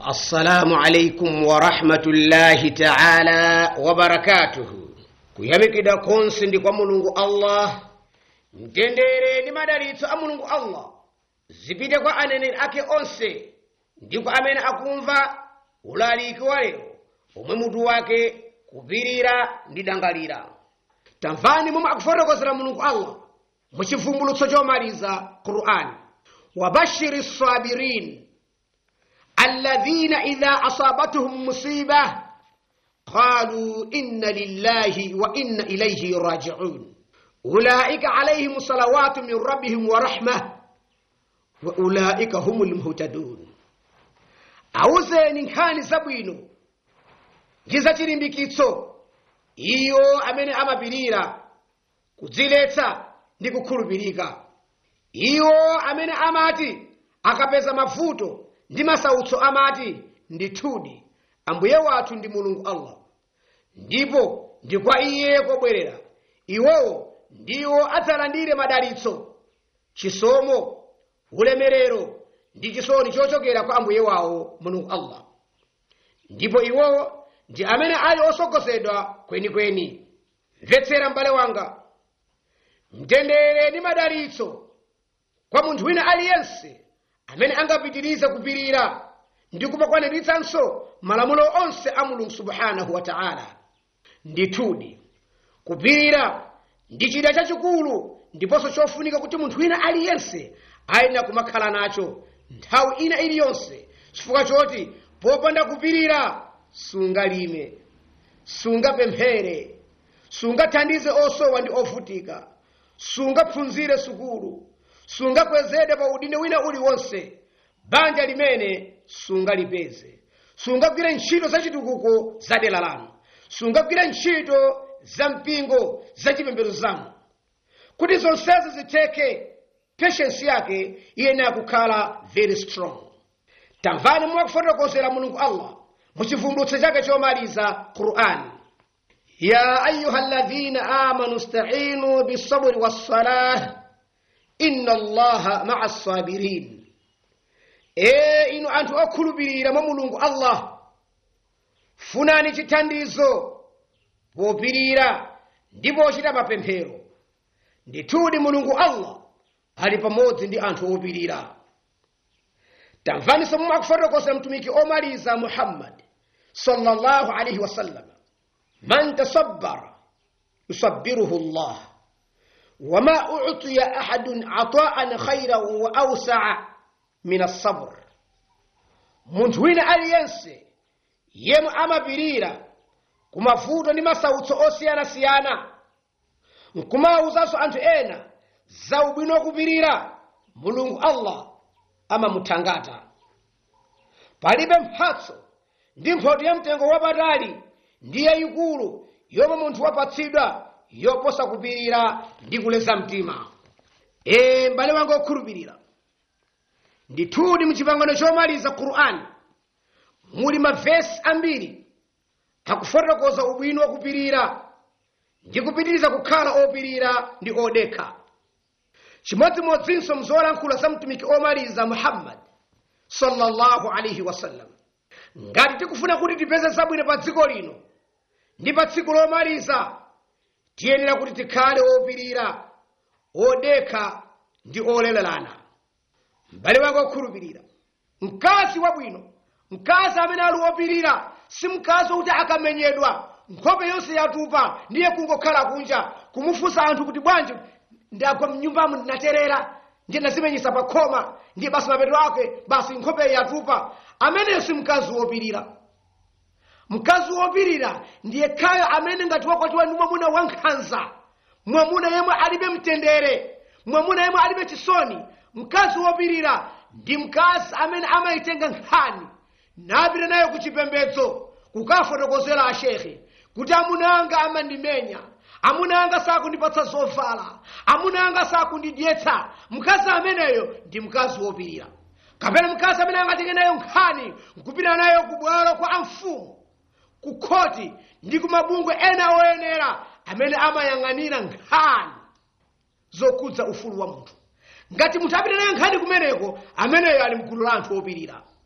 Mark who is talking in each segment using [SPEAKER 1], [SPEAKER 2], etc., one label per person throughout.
[SPEAKER 1] assalamu alaikum warahmatullahi taala wabarakatuhu kuyamikida konse ndi kwa mulungu allah mtendere ndi madalitso a mulungu allah zipite kwa aneneri ake onse ndi kwa amene akumva ulaliki wa lero omwe mutu wake kupirira ndi dangalira tamvani momwe akufotokozera mulungu allah muchivumbulutso chomaliza qur'ani wabashiri sabirin الذين إذا أصابتهم مصيبة قالوا إن لله وإن إليه راجعون أولئك عليهم صلوات من ربهم ورحمة وأولئك هم المهتدون awuzeni nkhani zabwino ndi zachilimbikitso iyo amene amapirira kudziletsa ndi kukhulupirika iwo amene amati akapeza mavuto ndi masautso amati ndithudi ambuye wathu ndi mulungu allah ndipo ndi kwa iye kobwerera iwowo ndiwo adzalandire madalitso chisomo ulemerero ndi chisoni chochokera kwa ambuye wawo mulungu allah ndipo iwowo ndi amene ali osogozedwa kwenikweni mvetsera m'bale wanga mtendere ndi madalitso kwa munthu wina aliyense amene angapitirize kupirira ndi kumakwaniritsanso malamulo onse a mulungu subhanahu wa taala ndithudi kupirira ndi chida chachikulu ndiponso chofunika kuti munthu wina aliyense ayenera kumakhala nacho nthawi ina iliyonse chifukwa choti popanda kupirira sungalime sungapemphere sungathandize osowa ndi ovutika sungaphunzire sukulu sungakwezedwe pa udindo wina uliwonse banja limene sungalipeze sungagwire ntchito zachitukuko za dera lanu sungagwire ntchito za mpingo zachipembedzo zanu kuti zonsezi zitheke patience yake iyenera kukhala very strong tamvani mwakufotokozera mulungu allah muchivumbulutso chake chomaliza qur'ani ya ayuha alladhina amanu stainu bisabri wassalah inna allaha maa sabirin e inu anthu okhulupirira mwa mulungu allah funani chithandizo popirira ndipo ochita mapemphero ndithudi mulungu allah ali pamodzi ndi anthu opirira tamvaninso momwe akufotokoza mtumiki omaliza muhammad sallallahu alaihi wasallam man tasabbara yusabbiruhu llah وما أعطي أحد عطاء خيرا وأوسع من الصبر munthu wina aliyense yemwe amapirira kumavuto ndi masautso osiyanasiyana nkumawuzanso anthu ena za ubwino wakupirira mulungu allah amamuthangata palibe mphatso ndi mphotho ya mtengo wapatali ndi yayikulu yomwe munthu wapatsidwa yoposa kupirira ndi kuleza mtima e m'bale wanga okhulupirira ndithudi muchipangano chomaliza qur'ani muli mavesi ambiri akufotokoza ubwino wakupirira ndi kupitiriza kukhala opirira ndi odekha chimodzimodzinso mzolankhula za mtumiki omaliza muhammad sallallahu alaihi wasallam ngati tikufuna kuti tipeze zabwino pa dziko lino ndi pa tsiku lomaliza tiyenera kuti tikhale opirira odekha ndi olelelana m'bale wake okhulupirira mkazi wabwino mkazi amene ali wopirira si mkazi wokuti akamenyedwa nkhope yonse yatupa ndiye kungokhala kunja kumufunsa anthu kuti bwanji ndagwa mnyumbamo ndinaterera ndiye ndazimenyesa pa khoma ndiye basi mapeto ake basi nkhope yatupa ameneyo si mkazi wopirira mkazi wopirira ndiye khayo amene ngati wakwatiwa ndi mwamuna wankhanza mwamuna yemwe alibe mtendere mwamuna yemwe alibe chisoni mkazi wopirira ndi mkazi amene amayitenga nkhani napita nayo ku chipembedzo kukafotokozera ashekhe kuti amuna anga amandimenya amuna anga sakundipatsa zovala amuna anga sakundidyetsa mkazi ameneyo ndi mkazi wopirira kapena mkazi amene angatenge nayo nkhani nkupita nayo kubwalo kwa amfumu kukhoti ndi kumabungwe ena oyenera amene amayang'anira nkhani zokhudza ufulu wa munthu ngati munthu apita nayo nkhani kumeneko ameneyo ali mgulu la anthu opirira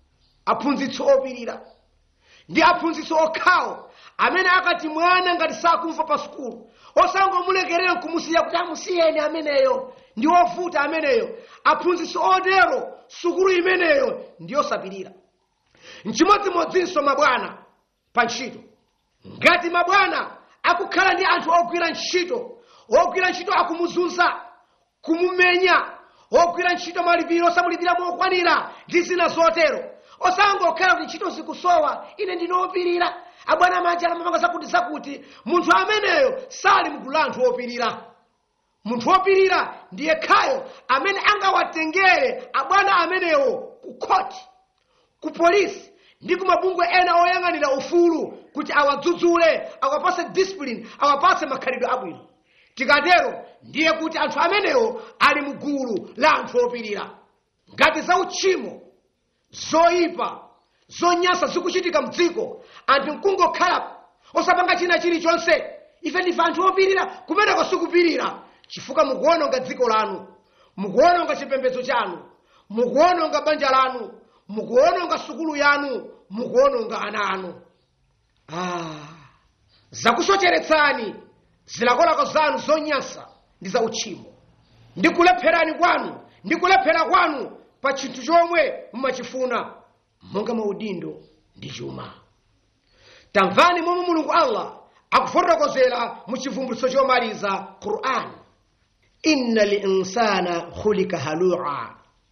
[SPEAKER 1] aphunzitsi opirira ndi aphunzitsi okhawo amene akati mwana ngati sakumva pa sukulu osangomulekerera nkumusiya kuti amusiyeni ameneyo ndi ovuta ameneyo aphunzitsi otero sukulu imeneyo ndi yosapirira mchimodzimodzinso mabwana pa ntchito ngati mabwana akukhala ndi anthu ogwira ntchito ogwira ntchito akumuzunza kumumenya ogwira ntchito malipiro osamulipira mokwanira ndi zina zotero osangokhala kuti ntchito zikusowa ine ndinopirira abwana manja alamapanga zakuti zakuti munthu ameneyo sali mgulu la anthu opirira munthu wopirira ndiye khayo amene angawatengere abwana amenewo ku khoti ku polisi ndi ku mabungwe ena oyang'anira ufulu kuti awadzudzule awapase discipline awapase makhalidwe abwino tikatero ndiye kuti anthu amenewo ali mgulu la anthu opirira ngati za uchimo zoyipa zonyansa zikuchitika mdziko anthu nkungokhala osapanga china chilichonse ife ndife anthu opirira kumeneko sikupirira chifukwa mukuononga dziko lanu mukuononga chipembedzo chanu mukuononga banja lanu mukuononga sukulu yanu mukuononga ana anu ah, zakusocheretsani zilakolako zanu zonyansa ndi za uchimo ndi kulepherani kwanu ndi kulephera kwanu pa chinthu chomwe mumachifuna monga maudindo ndi chuma tamvani momwe mulungu allah akufotokozera mu chivumbulutso chomaliza qur'an inna linsana khulika halua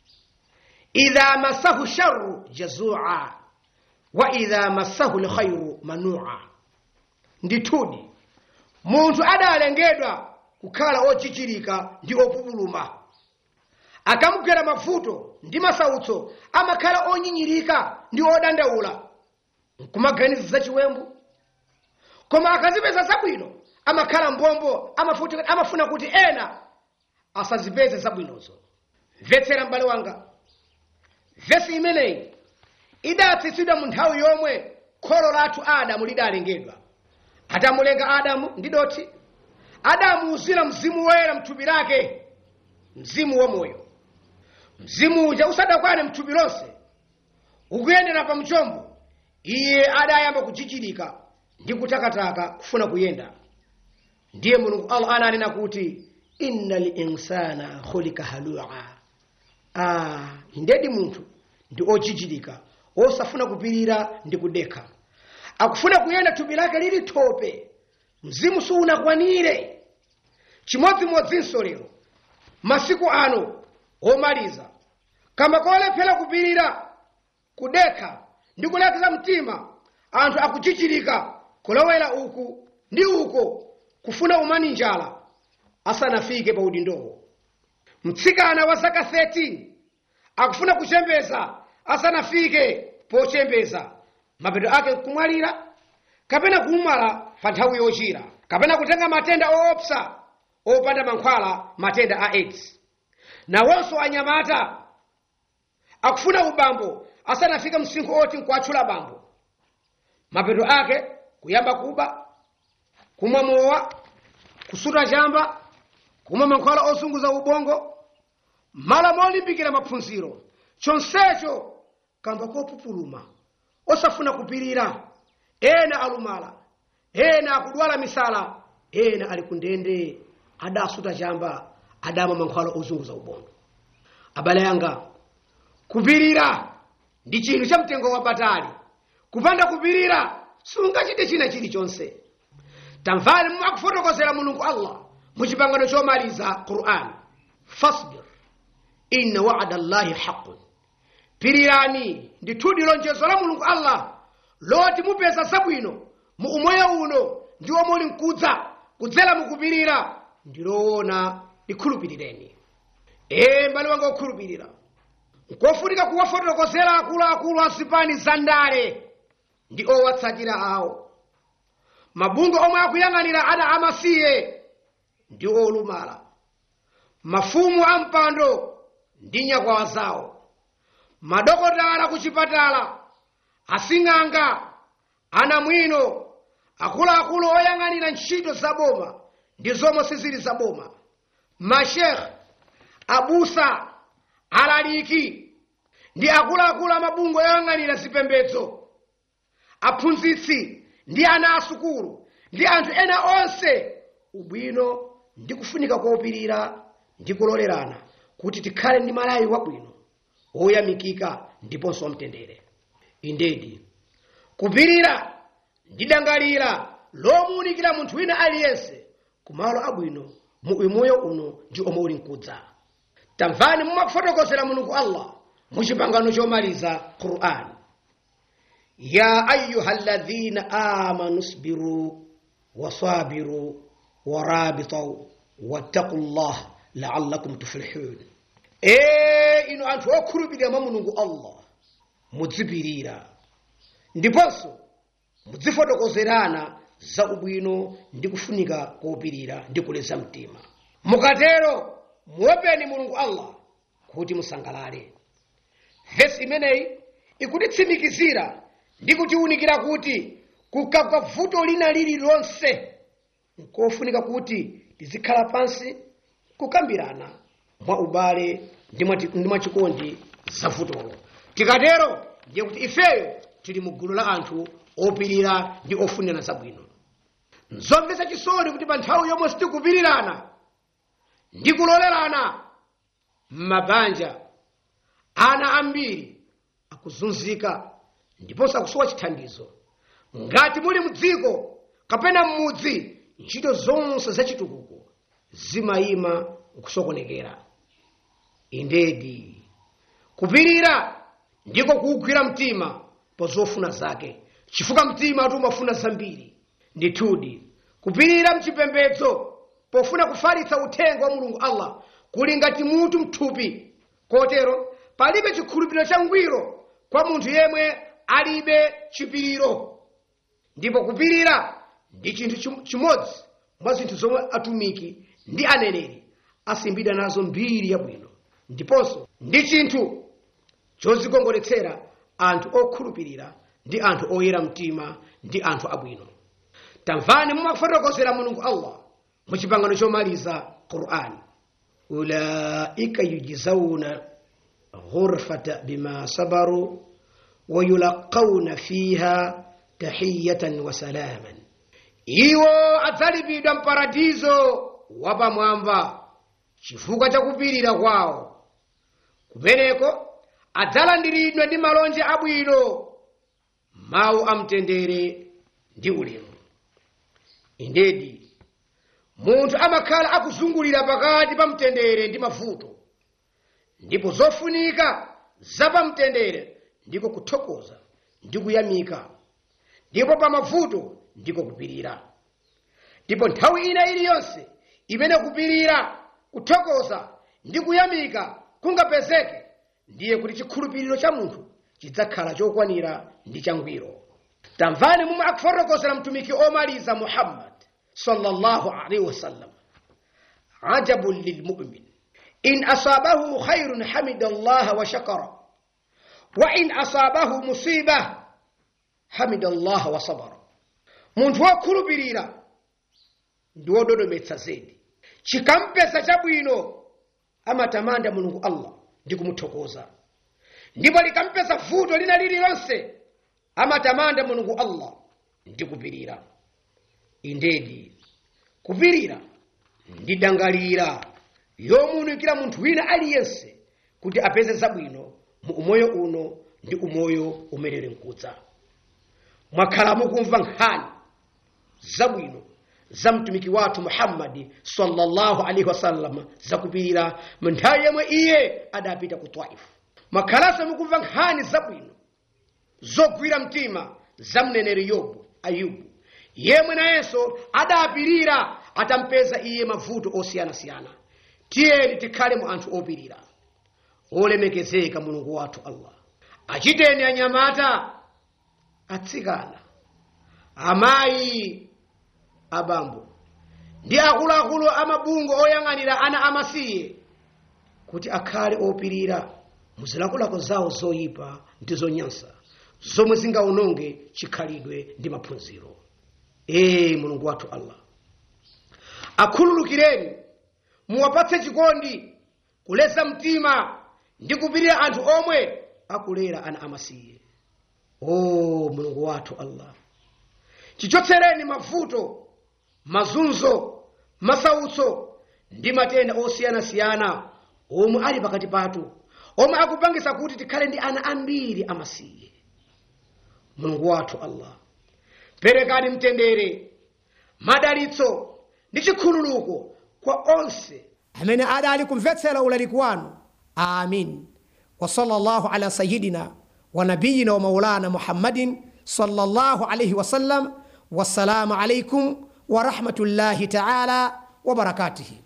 [SPEAKER 1] idha masahu sharu jazua wa idha masahu lkhairu manua ndithudi munthu adalengedwa kukhala ochichirika ndi opupuluma akamugwera mavuto ndi masautso amakhala onyinyirika ndi odandaula nkumaganiza zachiwembu koma akazipeza zabwino amakhala mbombo amafuti- amafuna kuti ena asazipeze zabwinozo mvetsera m'bale wanga vesi imeneyi idatsitsidwa mu nthawi yomwe kholo lathu adamu lidalengedwa atamulenga adamu ndi doti adamuuzira mzimu woyera mthupi lake mzimu wamoyo mzimu uja usadakwane mthupi lonse ukuyendera pa mchombo iye adayamba kuchichirika ndi kutakataka kufuna kuyenda ndiye mulungu allah ananena kuti inna linsana khulika halua ah, ndedi munthu ndi ochichirika osafuna kupirira ndi kudekha akufuna kuyenda thupi lake lili thope mzimu siunakwanire chimodzimodzinso lero masiku ano omaliza kama kolephera kupirira kudekha ndi kulekeza mtima anthu akuchichirika kulowera uku ndi uko kufuna umani njala asanafike pa udindowo mtsikana wa zaka 13 akufuna kuchembeza asanafike pochembeza mapeto ake kumwalira kapena kumwala pa nthawi yochira kapena kutenga matenda oopsa opanda mankhwala matenda a aids nawonso anyamata akufuna ubambo asanafike msinkhu oti nkuatchula bambo mapeto ake kuyamba kuba kumwa mowa kusuta chamba kumwa mankhwala osunguza ubongo mala molimbikira maphunziro chonsecho kamba kopupuluma osafuna kupirira ena alumala ena akudwala misala ena ali kundende adasuta chamba adamwa mankhwala ozunguza ubongo abale yanga kupirira ndi chinthu cha mtengo wapatali kupanda kupirira sungachite china chilichonse tamvani momwe akufotokozera mulungu allah mu chipangano chomaliza quran fasbir inna wa'da llahi haqqun pirirani ndithudi lonjezo la mulungu allah loti mupeza zabwino mu umoyo uno ndi omwe uli mkudza kudzera mukupirira ndiloona likhulupirireni ee mbale wanga okhulupirira nkofunika kuwafotokozera akuluakulu a zipani za ndale ndi owatsatira awo mabungwe omwe akuyang'anira ana amasiye ndi olumala mafumu a mpando ndi nyakwawa zawo madokotala ku chipatala asing'anga anamwino akuluakulu oyang'anira ntchito zaboma ndi zomwe sizili zaboma mashekhe abusa alaliki ndi akuluakulu amabungo oyang'anira zipembedzo aphunzitsi ndi ana asukulu ndi anthu ena onse ubwino ndi kufunika kopirira ndi kulolerana kuti tikhale ndi malayi wabwino woyamikika ndiponso wamtendere indedi kupirira ndi dangalira lomuwunikira munthu wina aliyense kumalo abwino mu umoyo uno ndi omwe uli mkudza tamvani mumakufotokozera mulungu allah mu chipangano chomaliza qur'an ya ayuha alladhina amanu sbiru wasabiru warabitau wattaqu llah laallakum tuflihun ee inu anthu okhulupirira mwa mulungu allah mudzipirira ndiponso mudzifotokozerana za ubwino ndi kufunika kopirira ndi kuleza mtima mukatero muopeni mulungu allah kuti musangalale vesi imeneyi ikutitsimikizira ndi kutiwunikira kuti kukagwa vuto lina lililonse nkofunika kuti tizikhala pansi kukambirana mwa ubale ndi mwati- ndi mwachikondi za vutolo tikatero ndiye kuti ifeyo tili mu gulu la anthu opirira ndi ofunirana zabwino nzomvetsa chisoni kuti pa nthawi yomwe sitikupirirana ndi kulolerana m'mabanja ana ambiri akuzunzika ndiponso akusowa chithandizo ngati muli mdziko kapena m'mudzi ntchito zonse zachitukuko zimayima kusokonekera indedi kupirira ndiko kuwugwira mtima pa zofuna zake chifukwa mtima ati umafuna zambiri ndithudi kupirira mchipembedzo pofuna kufalitsa uthenga wa mulungu allah kuli ngati mutu mthupi kotero palibe chikhulupiriro changwiro kwa munthu yemwe alibe chipiriro ndipo kupirira ndi chinthu chim- chimodzi mwa zinthu zomwe atumiki ndi aneneri asimbidwa nazo mbiri yabwino ndiponso ndi chinthu chozikongoletsera anthu okhulupirira ndi anthu oyera mtima ndi anthu abwino tamvani mumafotokozera mulungu allah mu chipangano chomaliza qur'ani ulaika yujzauna ghurfata bima sabaru wayulaqauna fiha tahiyatan wa salaman iwo adzalipidwa mparadizo wapamwamba chifukwa cha kupirira kwawo kumeneko adzalandiridwa ndi malonje abwino mawu amtendere ndi ulemu indedi munthu amakhala akuzungulira pakati pa mtendere ndi mavuto ndipo zofunika zapamtendere ndiko kuthokoza ndi kuyamika ndipo pa mavuto ndiko kupirira ndipo nthawi ina iliyonse imene kupirira kuthokoza ndi kuyamika kungapezeke ndiye kuti chikhulupiriro cha munthu chidzakhala chokwanira ndi changwiro tamvani momwe akufotokozera mtumiki omaliza muhammad sallallahu alaihi wasallam ajabun lilmumin in asabahu khairun hamida allaha wa shakara wa in asabahu musiba hamida allaha wa sabara munthu wokhulupirira ndi wododometsa zedi chikampesa chabwino amatamanda mulungu allah ndi kumuthokoza ndipo likampesa vuto lina lililonse amatamanda mulungu allah ndi kupirira indedi kupirira ndi dangalira yomuwunikira munthu wina aliyense kuti apeze zabwino mu umoyo uno ndi umoyo umenere mkudza mwakhala mukumva nkhani zabwino za mtumiki wathu muhammadi sallallahu alaihi wasallam zakupirira mu nthawi yomwe iye adapita ku taifu mwakhalanso mukumva nkhani zabwino zogwira mtima za mneneri yobu ayubu yemwe nayenso adapirira atampeza iye mavuto osiyanasiyana tiyeni tikhale mu anthu opirira olemekezeka mulungu wathu allah achiteni anyamata atsikana amayi abambo ndi akuluakulu amabungo oyang'anira ana amasiye kuti akhale opirira muzilakolako zawo zoyipa ndi zonyansa zomwe zingawononge chikhalidwe ndi maphunziro ee mulungu wathu allah akhululukireni muwapatse chikondi kuleza mtima ndi kupirira anthu omwe akulera ana amasiye o mulungu wathu allah chichotsereni mavuto mazunzo masautso ndi matenda osiyanasiyana omwe ali pakati pathu omwe akupangisa kuti tikhale ndi ana ambiri amasiye mulungu wathu allah perekani mtendere madalitso ndi chikhululuko kwa onse
[SPEAKER 2] amene adali kumvetsera ulaliki wanu amin wa sallallahu ala sayidina wa nabiyina wa maulana muhammadin sallallahu alaihi wasallam wassalamu alaikum wa rahmatullahi taala wa barakatuhi